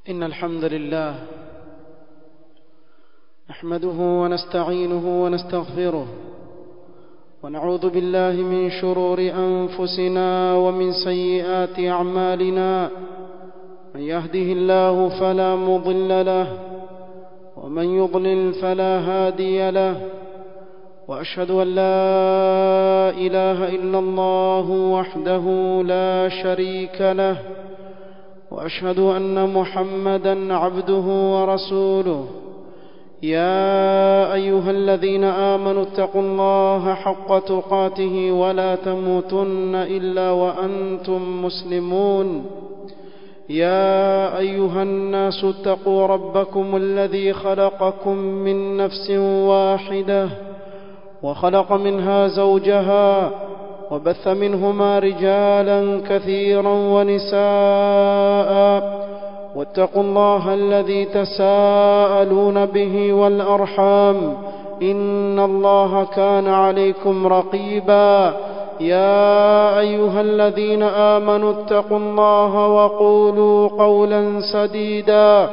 إن الحمد لله نحمده ونستعينه ونستغفره ونعوذ بالله من شرور أنفسنا ومن سيئات أعمالنا من يهده الله فلا مضل له ومن يضلل فلا هادي له وأشهد أن لا إله إلا الله وحده لا شريك له واشهد ان محمدا عبده ورسوله يا ايها الذين امنوا اتقوا الله حق تقاته ولا تموتن الا وانتم مسلمون يا ايها الناس اتقوا ربكم الذي خلقكم من نفس واحده وخلق منها زوجها وبث منهما رجالا كثيرا ونساء واتقوا الله الذي تساءلون به والارحام ان الله كان عليكم رقيبا يا ايها الذين امنوا اتقوا الله وقولوا قولا سديدا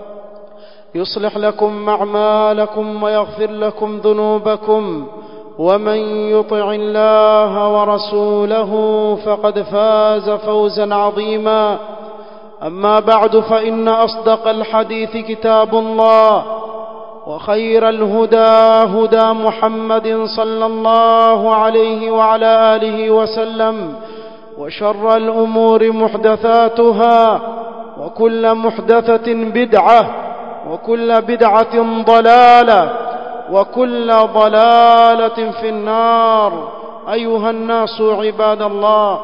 يصلح لكم اعمالكم ويغفر لكم ذنوبكم ومن يطع الله ورسوله فقد فاز فوزا عظيما اما بعد فان اصدق الحديث كتاب الله وخير الهدى هدى محمد صلى الله عليه وعلى اله وسلم وشر الامور محدثاتها وكل محدثه بدعه وكل بدعه ضلاله وكل ضلاله في النار ايها الناس عباد الله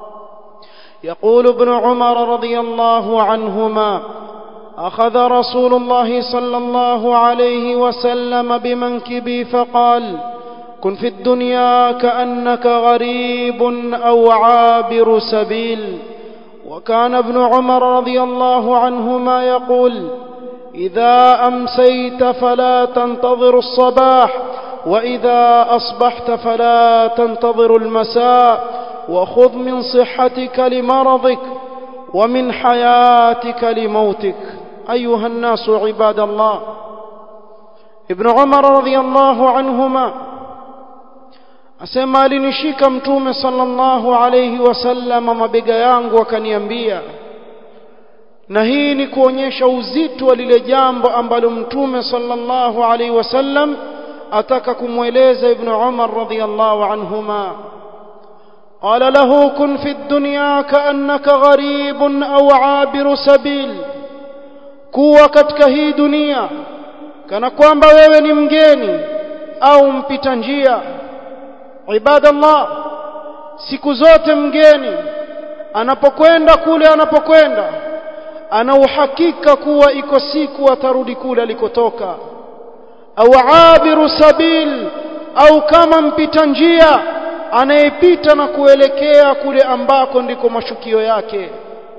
يقول ابن عمر رضي الله عنهما اخذ رسول الله صلى الله عليه وسلم بمنكبي فقال كن في الدنيا كانك غريب او عابر سبيل وكان ابن عمر رضي الله عنهما يقول اذا امسيت فلا تنتظر الصباح واذا اصبحت فلا تنتظر المساء وخذ من صحتك لمرضك ومن حياتك لموتك ايها الناس عباد الله ابن عمر رضي الله عنهما asema alinishika mtume sallallahu alayhi wasallam mabega yangu akaniambia na hii ni kuonyesha uzito wa lile jambo ambalo mtume sallallahu alaihi wasallam ataka kumweleza ibn Umar radhiyallahu anhuma قال له كن في الدنيا كأنك غريب أو عابر سبيل kuwa katika hii dunia kana kwamba wewe ni mgeni au mpita njia ibadallah siku zote mgeni anapokwenda kule anapokwenda ana uhakika kuwa iko siku atarudi kule alikotoka au abiru sabil au kama mpita njia anayepita na kuelekea kule ambako ndiko mashukio yake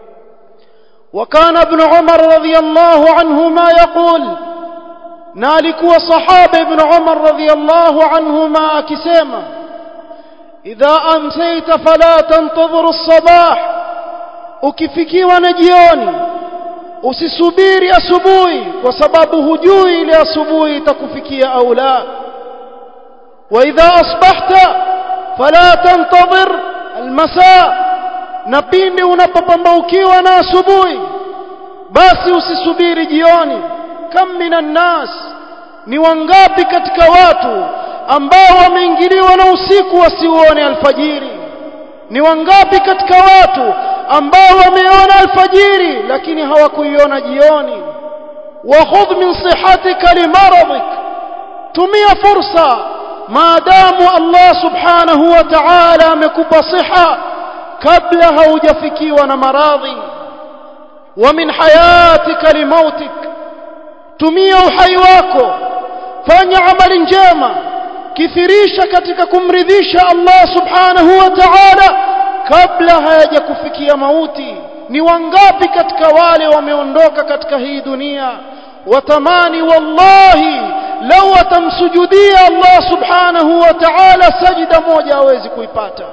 وكان ابن عمر رضي الله عنهما يقول نالكوا صحابة ابن عمر رضي الله عنهما أكسيما إذا أمسيت فلا تنتظر الصباح ukifikiwa na jioni usisubiri asubuhi kwa sababu hujui ile asubuhi itakufikia au la wa idha asbahta fala tantadhir almasa na pindi unapopambaukiwa na asubuhi basi usisubiri jioni kam minan nas ni wangapi katika watu ambao wameingiliwa na usiku wasiuone alfajiri ni wangapi katika watu ambao wameona alfajiri lakini hawakuiona jioni wa khudh min sihatika limaradik tumia fursa maadamu Allah subhanahu wa ta'ala amekupa siha kabla haujafikiwa na maradhi wa min hayatika limautik tumia uhai wako fanya amali njema kithirisha katika kumridhisha Allah subhanahu wa ta'ala kabla hayajakufikia mauti ni wangapi katika wale wameondoka katika hii dunia watamani wallahi lau atamsujudia Allah subhanahu wa ta'ala sajida moja hawezi kuipata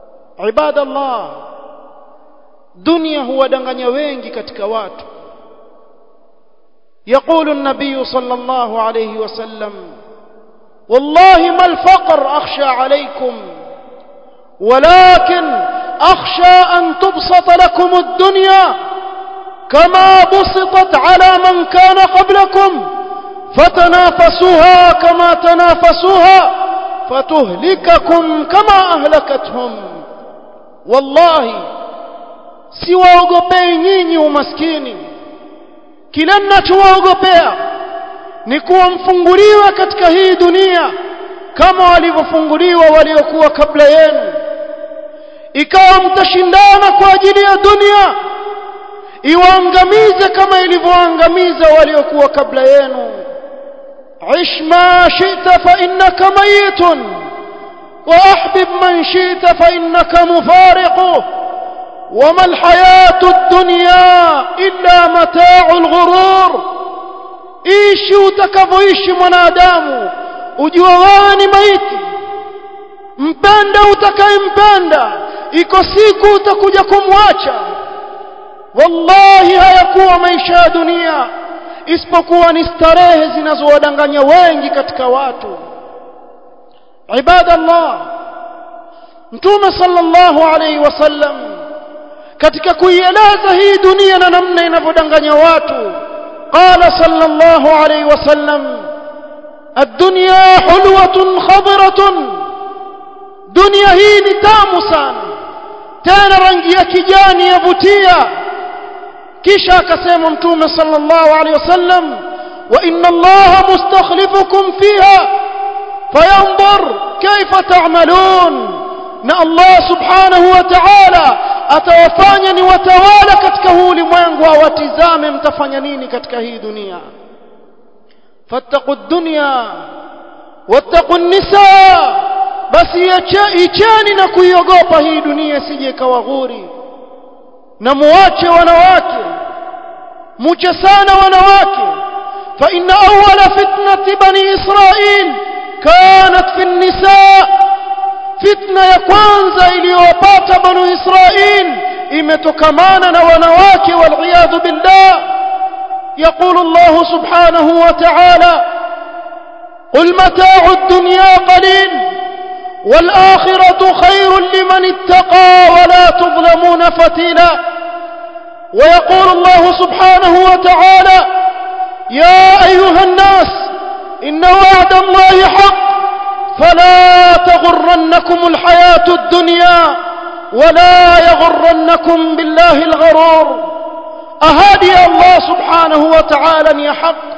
ibadallah dunia huwadanganya wengi katika watu يقول النبي صلى الله عليه وسلم والله ما الفقر أخشى عليكم ولكن أخشى أن تبسط لكم الدنيا كما بسطت على من كان قبلكم فتنافسوها كما تنافسوها فتهلككم كما أهلكتهم والله siwaogopei nyinyi umaskini kile mnachowaogopea ni kuwa mfunguliwe katika hii dunia kama walivyofunguliwa waliokuwa kabla yenu ikawa mtashindana kwa ajili ya dunia iwaangamize kama ilivyoangamiza waliokuwa kabla yenu عش ما شئت فإنك ميت وأحبب من شئت فإنك مفارق وما الحياة الدنيا إلا متاع الغرور ishi utakavyoishi mwanadamu ujua wewe ni maiti mpenda utakayempenda iko siku utakuja kumwacha wallahi hayakuwa maisha ya dunia isipokuwa ni starehe zinazowadanganya wengi katika watu ibadallah mtume sallallahu alaihi wasallam katika kuieleza hii dunia na namna inavyodanganya watu qala sallallahu alaihi wasallam الدنيا حلوة خضرة دنيا hii ni tamu sana tena rangi ya kijani yavutia kisha akasema mtume sallallahu alaihi wasallam wa inna allaha mustakhlifukum fiha fayanzur kayfa ta'malun na allah subhanahu wa ta'ala atawafanya ni watawala katika huu ulimwengu awatizame mtafanya nini katika hii dunia fattaqu dunya wattaqu nisa basi icheni na kuiogopa hii dunia sije ikawaghuri na muache wanawake muche sana wanawake fa inna awwala fitnati bani israil kanat fi nisa fitna ya kwanza iliyowapata banu israil imetokamana na wanawake waliyadhu billah يقول الله سبحانه وتعالى قل متاع الدنيا قليل والآخرة خير لمن اتقى ولا تظلمون فتيلا ويقول الله سبحانه وتعالى يا أيها الناس إن وعد الله حق فلا تغرنكم الحياة الدنيا ولا يغرنكم بالله الغرور أهادي الله سبحانه وتعالى يا حق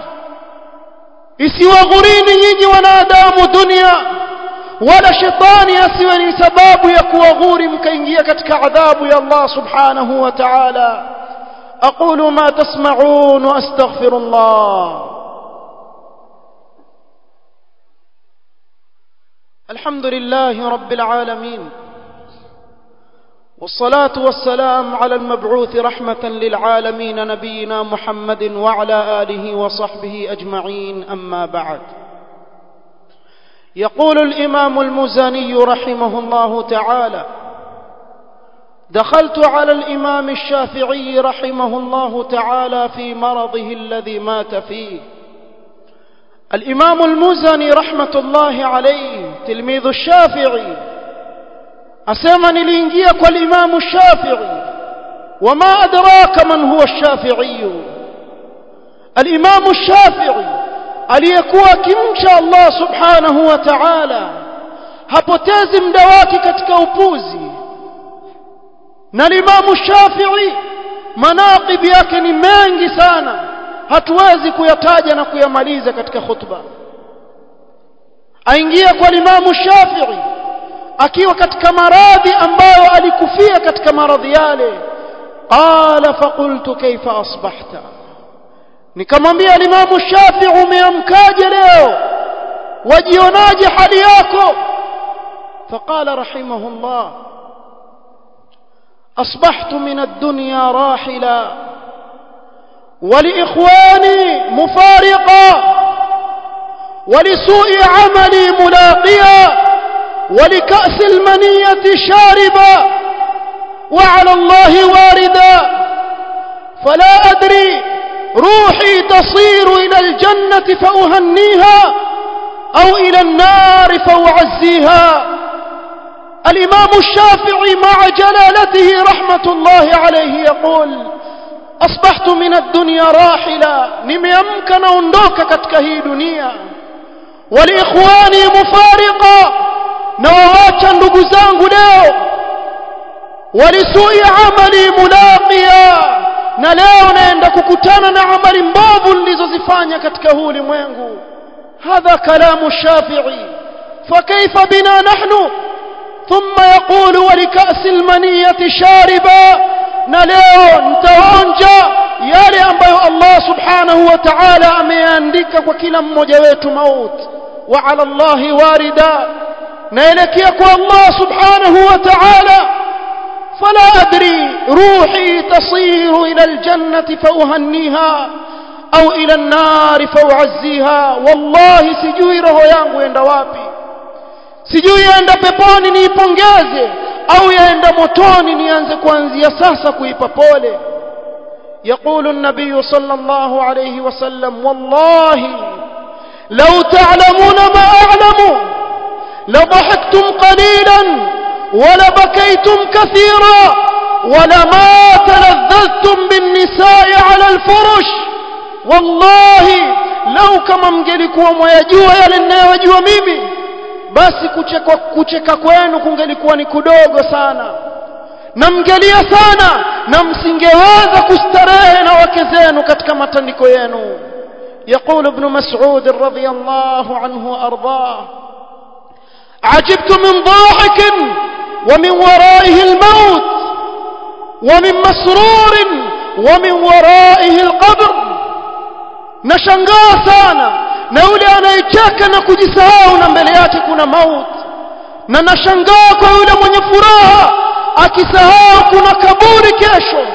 isiwaghurini nyinyi wanadamu dunia wala shetani asiwe ni sababu ya kuwaghuri mkaingia katika adhabu ya Allah subhanahu wa ta'ala aqulu ma tasma'un wa astaghfirullah الحمد لله رب العالمين والصلاة والسلام على المبعوث رحمة للعالمين نبينا محمد وعلى آله وصحبه أجمعين أما بعد يقول الإمام المزني رحمه الله تعالى دخلت على الإمام الشافعي رحمه الله تعالى في مرضه الذي مات فيه الإمام المزني رحمة الله عليه تلميذ الشافعي أسمى نلينجيك والإمام الشافعي وما أدراك من هو الشافعي الإمام الشافعي aliyekuwa akimcha Allah subhanahu wa ta'ala hapotezi muda wake katika upuzi na Imamu Shafi'i manaqib yake ni mengi sana hatuwezi kuyataja na kuyamaliza katika khutba aingia kwa Imamu Shafi'i akiwa katika maradhi ambayo alikufia katika maradhi yale qala faqultu kaifa asbahta nikamwambia Imamu Shafi'i umeamkaje leo wajionaje hali yako فقال رحمه الله أصبحت من الدنيا راحلا ولإخواني مفارقا ولسوء عملي ملاقيا ولكأس المنية شاربا وعلى الله واردا فلا أدري روحي تصير إلى الجنة فأهنيها أو إلى النار فأعزيها الإمام الشافعي مع جلالته رحمة الله عليه يقول أصبحت من الدنيا راحلا نميمكن أندوك كتكهي دنيا ولإخواني مفارقا نواwacha ndugu zangu leo walisuia amali mulaqiya na leo naenda kukutana na amali mbovu nilizozifanya katika huu ulimwengu hadha kalamu shafi'i fakaifa bina nahnu thumma yaqulu walikasi almaniyati shariba na leo nitaonja yale ambayo Allah subhanahu wa ta'ala ameandika kwa kila mmoja wetu mauti wa ala Allahi warida naelekea kwa Allah subhanahu wa ta'ala فلا أدري روحي تصير إلى الجنة فأهنيها أو إلى النار فأعزيها والله سجوي roho yangu enda wapi sijui yaenda peponi niipongeze au yaenda motoni nianze kuanzia sasa kuipa pole يقول النبي صلى الله عليه وسلم والله لو تعلمون ما أعلم لضحكتم قليلا ولبكيتم كثيرا ولما تلذذتم بالنساء على الفرش والله لو كما mngelikuwa mwayajua yale ninayojua mimi basi kucheka kucheka kwenu kungelikuwa ni kudogo sana na mngelia sana na msingeweza kustarehe na wake zenu katika matandiko yenu يقول ابن مسعود رضي الله عنه وارضاه عجبت من ضاحك ومن ورائه الموت ومن مسرور ومن ورائه القبر nashangaa sana na yule anayecheka na kujisahau na mbele yake kuna mauti na nashangaa kwa yule mwenye furaha akisahau kuna kaburi kesho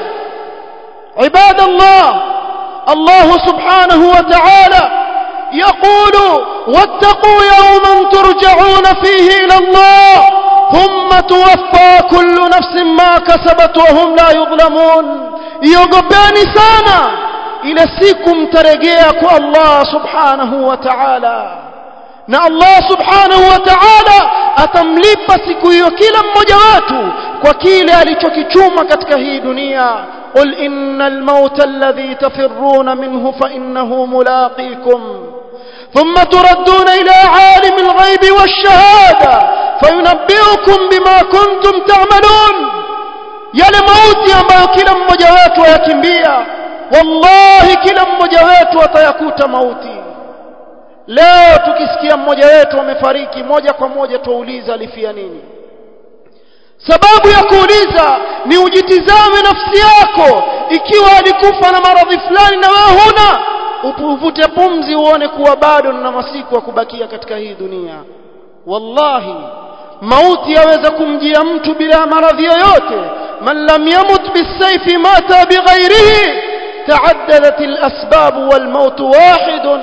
ibadallah Allah subhanahu wa ta'ala يقول واتقوا يوما ترجعون فيه إلى الله ثم توفى كل نفس ما كسبت وهم لا يظلمون يوغباني sana ile siku mtarejea kwa Allah subhanahu wa ta'ala na Allah subhanahu wa ta'ala atamlipa siku hiyo kila mmoja wetu kwa kile alichokichuma katika hii dunia قل إن الموت الذي تفرون منه فإنه ملاقيكم ثم تردون إلى عالم الغيب والشهادة فينبئكم بما كنتم تعملون yale mauti ambayo kila mmoja wetu ayakimbia wallahi kila mmoja wetu atayakuta mauti leo tukisikia mmoja wetu amefariki moja kwa moja tuuliza alifia nini sababu ya kuuliza ni ujitizame nafsi yako ikiwa alikufa na maradhi fulani na wewe huna upuvute pumzi uone kuwa bado na masiku ya kubakia katika hii dunia wallahi mauti yaweza kumjia mtu bila maradhi yoyote man lam yamut bisayfi mata bighairihi تعددت الأسباب والموت واحد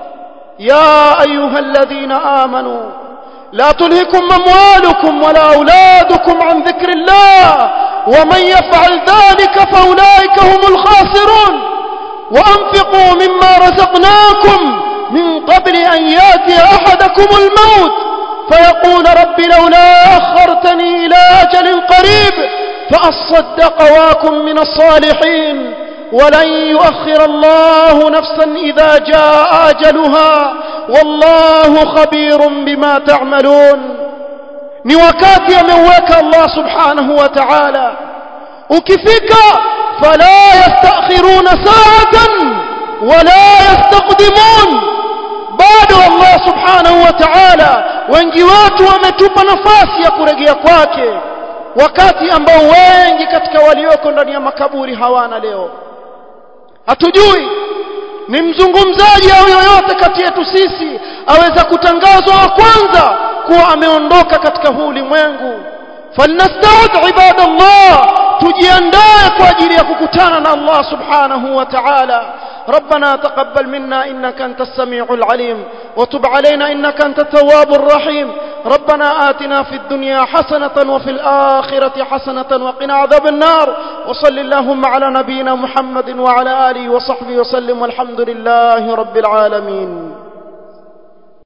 يا أيها الذين آمنوا لا تلهكم أموالكم ولا أولادكم عن ذكر الله ومن يفعل ذلك فأولئك هم الخاسرون وأنفقوا مما رزقناكم من قبل أن ياتي أحدكم الموت فيقول رب لولا أخرتني إلى أجل قريب فأصدق واكن من الصالحين ولن يؤخر الله نفسا إذا جاء أجلها والله خبير بما تعملون ni wakati ameuweka Allah subhanahu wa ta'ala ukifika fala yastakhiruna sa'atan wala yastaqdimun bado Allah subhanahu wa ta'ala wengi watu wametupa nafasi ya kurejea kwake wakati ambao wengi katika walioko ndani ya makaburi hawana leo hatujui ni mzungumzaji au yoyote kati yetu sisi aweza kutangazwa wa kwanza kuwa ameondoka katika huu ulimwengu falnastaud ibadallah tujiandae kwa ajili ya kukutana na Allah subhanahu wa ta'ala ربنا تقبل منا إنك أنت السميع العليم وتب علينا إنك أنت التواب الرحيم ربنا آتنا في الدنيا حسنة وفي الآخرة حسنة وقنا عذاب النار وصل اللهم على نبينا محمد وعلى آله وصحبه وسلم والحمد لله رب العالمين